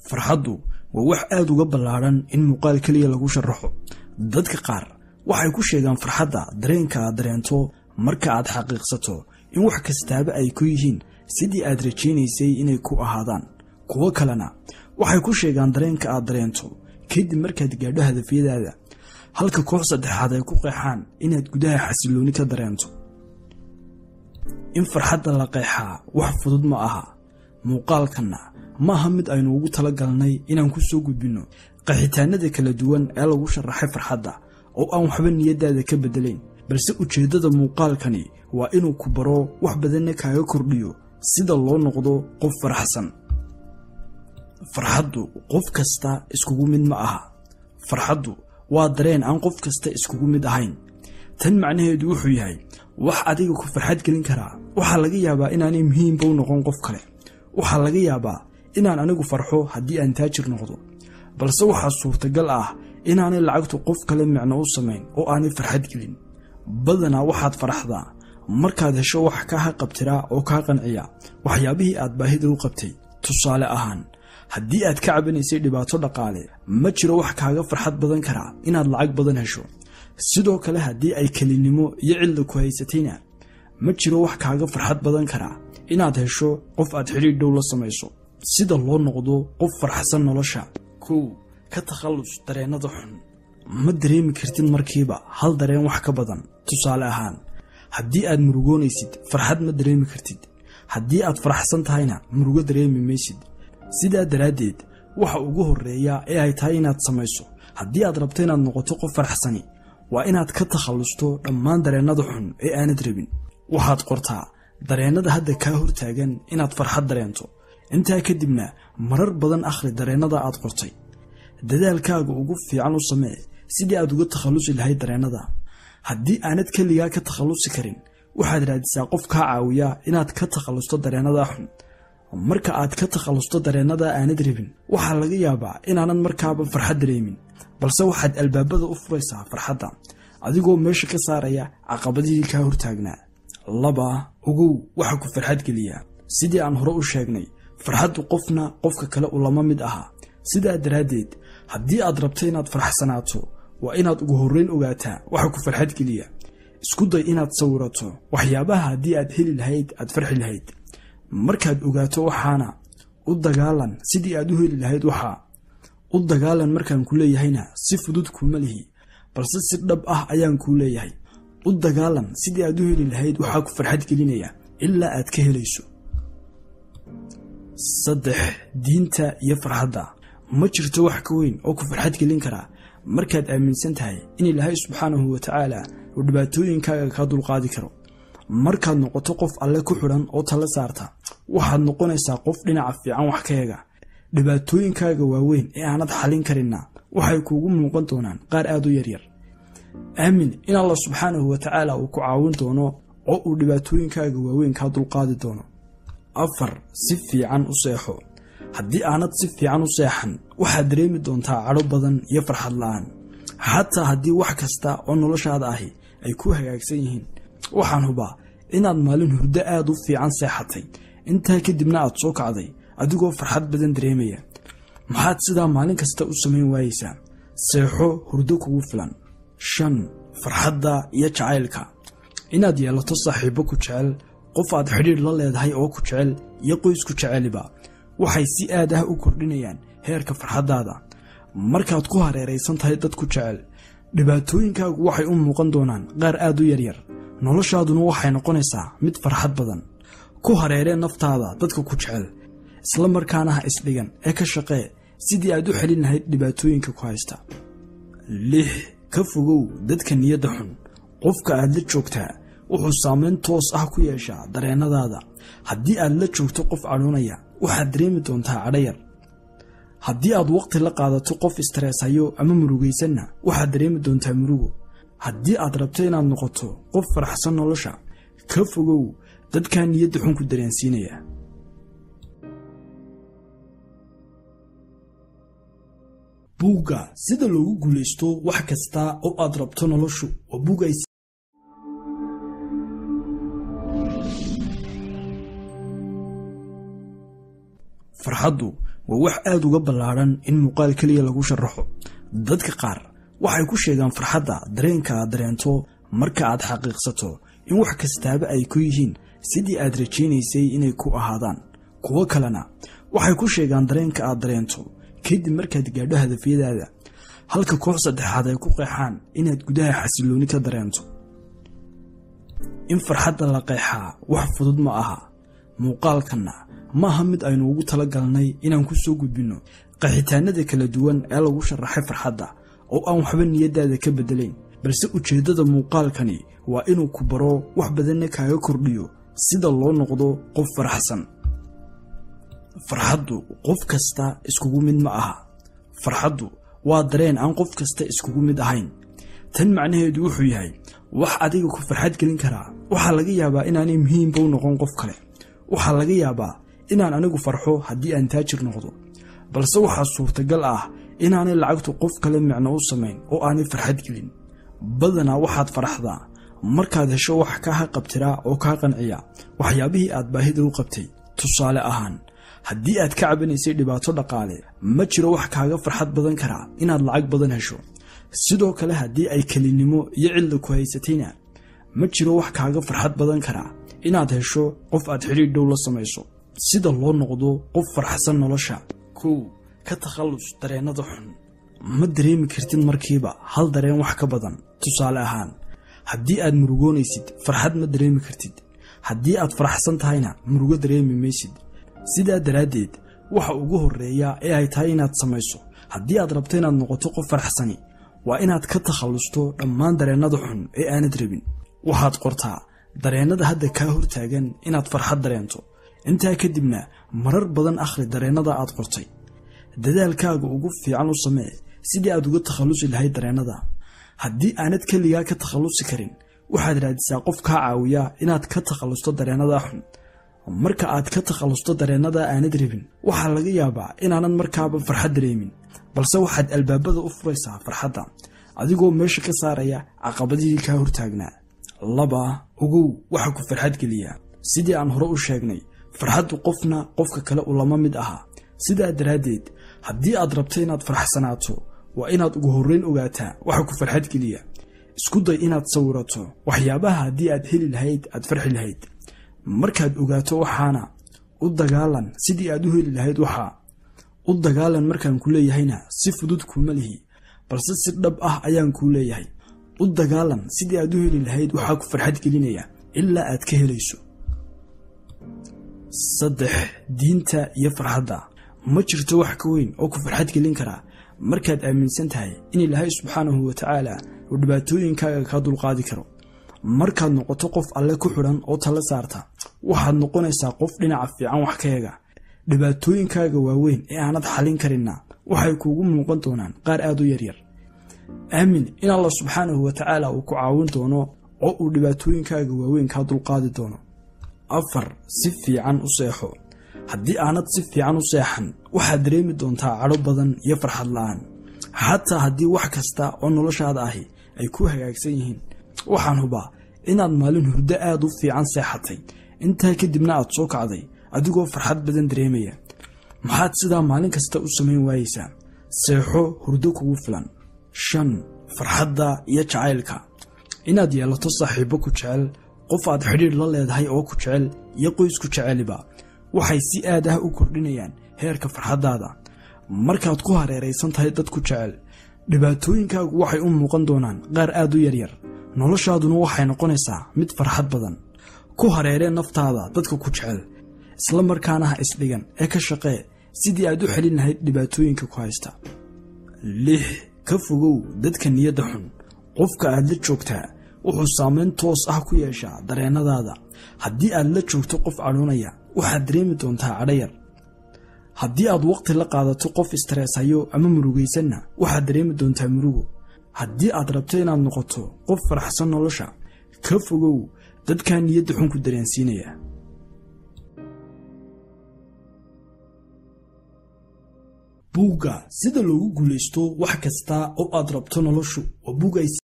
farxaddu waa wax aad uga ballaadhan in muuqaal keliya lagu sharaxo dadka qaar waxay ku sheegaan farxadda dareenka aad dareento marka aad xaqiiqsato in wax kastaaba ay ku yihiin sidii aad rajaynaysay inay ku ahaadaan kuwo kalena waxay ku sheegaan dareenka aad dareento kadib markaad gaadho hadafyadaada halka koox saddexaad ay ku qeexaan inaad gudaha xasilooni ka dareento in farxadda la qeexaa wax fudud ma aha muuqaalkanna ma aha mid aynu ugu tala galnay inaan ku soo gudbinno qaxitaanada kala duwan ee lagu sharaxay farxadda oo aan waxba niyaddaada ka beddelayn balse ujeeddada muuqaalkani waa inuu ku baro wax badanna kaaga kordhiyo sida loo noqdo qof faraxsan farxaddu qof kasta iskugu mid ma aha farxaddu waa dareen aan qof kasta iskugu mid ahayn tan macnaheedu wuxuu yahay wax adiga ku farxad gelin karaa waxaa laga yaabaa inaanay muhiimba u noqon qof kale waxaa laga yaabaa inaan anigu farxo haddii aan taajir noqdo balse waxaa suurtagal ah inaanay lacagtu qof kale micno u samayn oo aanay farxad gelin badanaa waxaad faraxdaa markaad hesho wax kaa haqabtiraa oo kaa qanciya waxyaabihii aad baahida u qabtay tusaale ahaan haddii aad ka cabanaysay dhibaato dhaqaale ma jiro wax kaaga farxad badan karaa inaad lacag badan hesho sidoo kale haddii ay kelinimo iyo cilda ku haysatayna ma jiro wax kaaga farxad badan karaa inaad hesho qof aad xidhiidh dhow la samayso sida loo noqdo qof farxsan nolosha kow ka takhallus dareennada xun ma dareemi kartid markiiba hal dareen wax ka badan tusaale ahaan haddii aad murugoonaysid farxad ma dareemi kartid haddii aad faraxsan tahayna murugo dareemi maysid sidaa daraaddeed waxa ugu horreeya ee ay tahay inaad samayso haddii aad rabto inaad noqoto qof faraxsani waa inaad ka takhallusto dhammaan dareennada xun ee aanad rabin waxaad qortaa dareennada hadda kaa hortaagan inaad farxad dareento intaa kadibna marar badan akhri dareennada aad qortay dadaalkaaga ugu fiican u samee sidii aad uga takhallusi lahayd dareennada haddii aanad keligaa ka takhallusi karin waxaad raadisaa qof kaa caawiya inaad ka takhallusto dareennada xun marka aad ka takhallusto dareennada aanad rabin waxaa laga yaabaa inaanan markaaba farxad dareemin balse waxaad albaabada u furaysaa farxadda adigoo meesha ka saaraya caqabadihii kaa hortaagnaa laba ogow waxa ku farxad geliya sidii aan hore u sheegnay farxaddu qofna qofka kale u lama mid aha sidaa daraaddeed haddii aad rabto inaad faraxsanaato waa inaad ugu horreyn ogaataa waxa ku farxad geliya isku day inaad sawirato waxyaabaha haddii aad heli lahayd aad farxi lahayd markaad ogaato waxaana u dagaalan sidii aad u heli lahayd waxaa u dagaalan markaan ku leeyahayna si fudud kuuma lihi balse si dhab ah ayaan kuu leeyahay u dagaalan sidii aad u heli lahayd waxaa ku farxad gelinaya ilaa aad ka helayso saddex diinta iyo farxadda ma jirto wax ka weyn oo ku farxad gelin karaa markaad aaminsan tahay in ilaahay subxaanahu wa tacaala uu dhibaatooyinkaaga kaa dulqaadi karo markaad noqoto qof alle ku xidhan oo tala saarta waxaad noqonaysaa qof dhinaca fiican wax ka eega dhibaatooyinkaaga waaweyn ee aanad xallin karinna waxay kuugu muuqan doonaan qaar aad u yaryar aamin in allah subxaanahu wa tacaala uu ku caawin doono oo uu dhibaatooyinkaaga waaweyn kaa dulqaadi doono afar si fiican u seexo haddii aanad si fiican u seexan waxaad dareemi doontaa cadho badan iyo farxad la'aan xataa haddii wax kasta oo noloshaada ahi ay ku hagaagsan yihiin waxaan hubaa inaad maalin hurdo aad u fiican seexatay intaa kadibna aad soo kacday adigoo farxad badan dareemaya maxaad sidaa maalin kasta u samayn waayeysaa seexo hurdo kugu filan shan farxadda iyo jacaylka inaad yeelato saaxiibbo ku jecel qof aad xidhiidh la leedahay oo ku jecel iyo qoysku jeceliba waxay si aad ah u kordhinayaan heerka farxaddaada markaad ku hareeraysan tahay dad ku jecel dhibaatooyinkaagu waxay u muuqan doonaan qaar aad u yaryar noloshaaduna waxay noqonaysaa mid farxad badan ku hareeree naftaada dadka ku jecel isla markaana ha isdhigan ee ka shaqee sidii aad u xelin lahayd dhibaatooyinka ku haysta lix ka fogow dadka niyadda xun qofka aad la joogtaa wuxuu saameyn toos ah ku yeeshaa dareennadaada haddii aad la joogto qof cadhoonaya waxaad dareemi doontaa cadho yar haddii aad waqti la qaadato qof istareeshayo ama murugaysanna waxaad dareemi doontaa murugo haddii aad rabto inaad noqoto qof faraxsan nolosha ka fogow dadkaa niyadda xun ku dareensiinaya buugga sida loogu guulaysto wax kasta oo aad rabto noloshu waa buug ay farxaddu waa wax aada uga ballaadhan in muuqaal keliya lagu sharaxo dadka qaar waxay ku sheegaan farxadda dareenka aad dareento marka aad xaqiiqsato in wax kastaaba ay ku yihiin sidii aad rajaynaysay inay ku ahaadaan kuwo kalena waxay ku sheegaan dareenka aad dareento kadib markaad gaadho hadafyadaada halka koox saddexaad ay ku qeexaan inaad gudaha xasilooni ka dareento in farxadda la qeexaa wax fudud ma aha muuqaalkanna ma aha mid aynu ugu tala galnay inaan ku soo gudbinno qaxitaanada kala duwan ee lagu sharaxay farxadda oo aan waxba niyaddaada ka beddelayn balse ujeeddada muuqaalkani waa inuu ku baro wax badanna kaaga kordhiyo sida loo noqdo qof faraxsan farxaddu qof kasta iskugu mid ma aha farxaddu waa dareen aan qof kasta iskugu mid ahayn tan macnaheedu wuxuu yahay wax adiga ku farxad gelin karaa waxaa laga yaabaa inaanay muhiimba u noqon qof kale waxaa laga yaabaa inaan anigu farxo haddii aan taajir noqdo balse waxaa suurtagal ah inaanay lacagtu qof kale micno u samayn oo aanay farxad gelin badanaa waxaad faraxdaa markaad hesho wax kaa qabtiraa oo kaa qanciya waxyaabihii aad baahida u qabtay tusaale ahaan haddii aad ka cabanaysay dhibaato dhaqaale ma jiro wax kaaga farxad badan karaa inaad lacag badan hesho sidoo kale haddii ay kelinimo iyo cidla ku haysatayna ma jiro wax kaaga farxad badan karaa inaad hesho qof aad xidhiidh dhow la samayso sida loo noqdo qof farxsan nolosha kow ka takhallus dareennada xun ma dareemi kartid markiiba hal dareen wax ka badan tusaale ahaan haddii aad murugoonaysid farxad ma dareemi kartid haddii aad faraxsan tahayna murugo dareemi maysid sidaa daraaddeed waxa ugu horreeya ee ay tahay inaad samayso haddii aad rabto inaad noqoto qof faraxsani waa inaad ka takhallusto dhammaan dareennada xun ee aanad rabin waxaad qortaa dareennada hadda kaa hortaagan inaad farxad dareento intaa kadibna marar badan akhri dareennada aad qortay dadaalkaaga ugu fiican u samee sidii aad uga takhallusi lahayd dareennada haddii aanad keligaa ka takhallusi karin waxaad raadisaa qof kaa caawiya inaad ka takhallusto dareennada xun marka aad ka takhallusto dareennada aanad rabin waxaa laga yaabaa inaanan markaaba farxad dareemin balse waxaad albaabada u furaysaa farxadda adigoo meesha ka saaraya caqabadihii kaa hortaagnaa laba ogow waxa ku farxad geliya sidii aan hore u sheegnay farxaddu qofna qofka kale ulama mid aha sidaa daraaddeed haddii aad rabto inaad faraxsanaato waa inaad ugu horreyn ogaataa waxa ku farxad geliya isku day inaad sawirato waxyaabaha haddii aad heli lahayd aad farxi lahayd markaad ogaato waxaana u dagaalan sidii aad u heli lahayd waxaa u dagaalan markaan ku leeyahayna si fudud kuuma lihi balse si dhab ah ayaan kuu leeyahay u dagaalan sidii aad u heli lahayd waxaa ku farxad gelinaya ilaa aad ka helayso saddex diinta iyo farxadda ma jirto wax ka weyn oo ku farxad gelin karaa markaad aaminsan tahay in ilaahay subxaanahu wa tacaala uu dhibaatooyinkaaga kaa dulqaadi karo markaad noqoto qof alle ku xidhan oo tala saarta waxaad noqonaysaa qof dhinaca fiican wax ka eega dhibaatooyinkaaga waaweyn ee aanad xallin karinna waxay kuugu muuqan doonaan qaar aad u yaryar aamin in allah subxaanahu wa tacaala uu ku caawin doono oo uu dhibaatooyinkaaga waaweyn kaa dulqaadi doono afar si fiican u seexo haddii aanad si fiican u seexan waxaad dareemi doontaa cadho badan iyo farxad la-aan xataa haddii wax kasta oo noloshaada ahi ay ku hagaagsan yihiin waxaan hubaa inaad maalin hurdo aad u fiican seexatay intaa kadibna aad soo kacday adigoo farxad badan dareemaya maxaad sidaa maalin kasta u samayn waayeysaa seexo hurdo kugu filan shan farxadda iyo jacaylka inaad yeelato saaxiibbo ku jecel qof aad xidhiidh la leedahay oo ku jecel iyo qoysku jeceliba waxay si aad ah u kordhinayaan heerka farxaddaada markaad ku hareeraysan tahay dad ku jecel dhibaatooyinkaagu waxay u muuqan doonaan qaar aad u yaryar noloshaaduna waxay noqonaysaa mid farxad badan ku hareeree naftaada dadka ku jecel isla markaana ha isdhigan ee ka shaqee sidii aad u xelin lahayd dhibaatooyinka ku haysta lix ka fogow dadka niyadda xun qofka aad la joogtaa wuxuu saamayn toos ah ku yeeshaa dareennadaada haddii aad la joogto qof cadhoonaya waxaad dareemi doontaa cadhayar haddii aad waqti la qaadato qof istareeshayo ama murugaysanna waxaad dareemi doontaa murugo haddii aad rabto inaad noqoto qof faraxsan nolosha ka fogow dadkaa niyadda xun ku dareensiinaya buugga sida loogu guulaysto wax kasta oo aad rabto noloshu waa buug ay